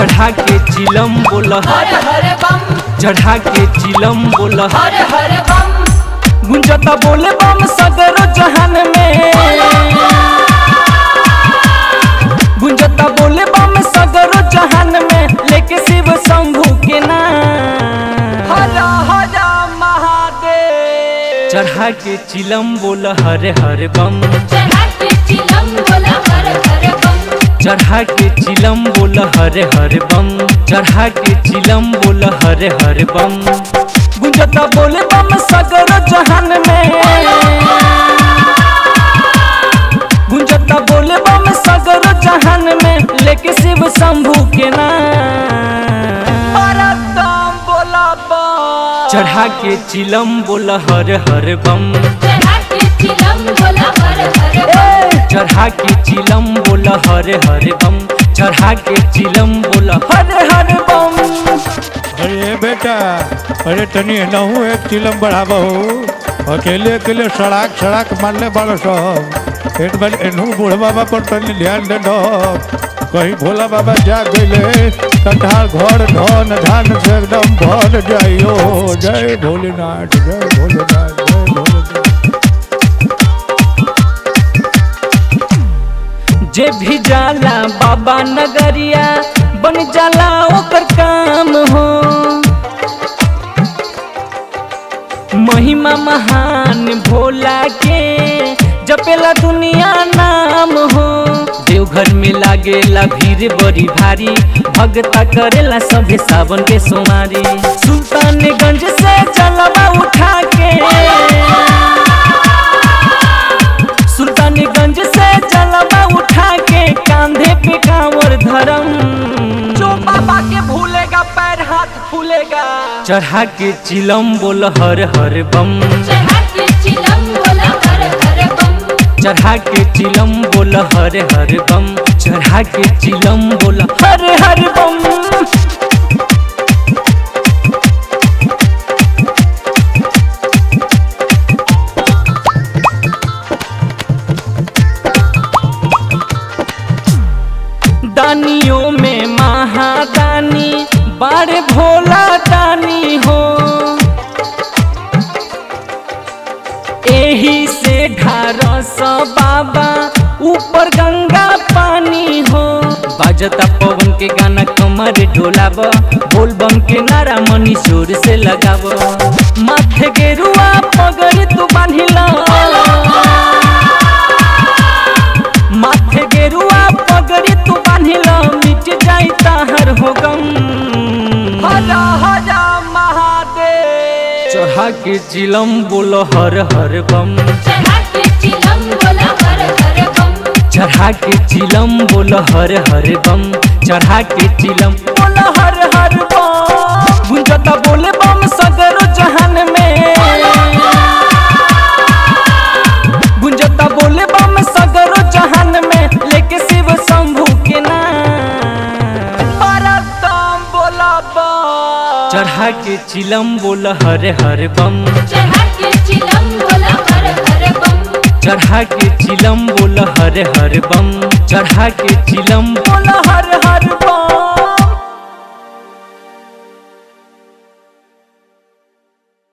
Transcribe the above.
चढ़ा के चिलम बोल हर हर बम चढ़ा के चिलम बोल हर हर बम गुंजता बोले बम सदरो जहान में गुंजता बोले बम सदरो जहान में लेके शिव शंभू के नाम हरा हरा महादेव चढ़ा के चिलम बोल हरे हरे बम चढ़ा के चिलम बोला हर हर बम चढ़ा के चिलम बोल हरे हरे बम चढ़ा के चिलम बोल हरे हरे बम गुंजता बोले बम सगर जहान में गुंजता बोले बम सगर जहान में लेके शिव शंभू के नाम परदम बोला बम चढ़ा के चिलम बोल हरे हरे बम चढ़ा के चिलम बोला हर हर बम चढ़ा के चिलम बोल हरे हरे बम चढ़ा के चिलम बोल हरे हरे बम अरे बेटा अरे तनी एनहू एक चिलम बढ़ाबो अकेले अकेले सड़ाक सड़ाक मारले बाड़ो सब एक बार एनहू बूढ़ बाबा पर तनी ध्यान दे दो कहीं भोला बाबा जा गईले कटार घर धन धान से एकदम भर जाइयो जय भोलेनाथ जय भोलेनाथ जय भोलेनाथ जे भी जाला बाबा नगरिया बन जाला ओकर काम हो महिमा महान भोला के जपेला दुनिया नाम हो देवघर में लागेला भीड़ बड़ी भारी भगता करेला सभे सावन के सोमारी सुल्तानगंज से जलवा उठा के सुल्तानगंज से जलवा उठा के कांधे पे कांवर धरम जो बाबा के भूलेगा पैर हाथ फूलेगा चढ़ा के चिलम बोल हर हर बम चढ़ा के चिलम बोला हर हर बम चढ़ा के चिलम बोल हर हर बम चढ़ा के चिलम बोल हर हर बम दानियों में महादानी बारे भोला दानी हो एही से ढारस बाबा ऊपर गंगा पानी हो बाजता पवन के गाना कमर डोलाब बोल बम के नारा मनी शोर से लगाब माथे गेरुआ पगड़ तू बांधिला माथे गेरुआ पगड़ी तू बांधिला मिट जाई ताहर हो गम हरा हरा महादेव चढ़ा के चिलम बोलो हर हर बम चढ़ा के चिलम बोला हर हर बम चढ़ा के चिलम बोल हर हर बम चढ़ा के चिलम बोल हर हर बम गुंजता बोले बम सगरो जहान में गुंजता बोले बम सगरो जहान में लेके शिव शंभू के नाम परदम बोला बम चढ़ा के चिलम बोल हर हर बम चढ़ा के चिलम बोला हर हर बम चढ़ा के चिलम बोल हर हर बम चढ़ा के चिलम बोल हर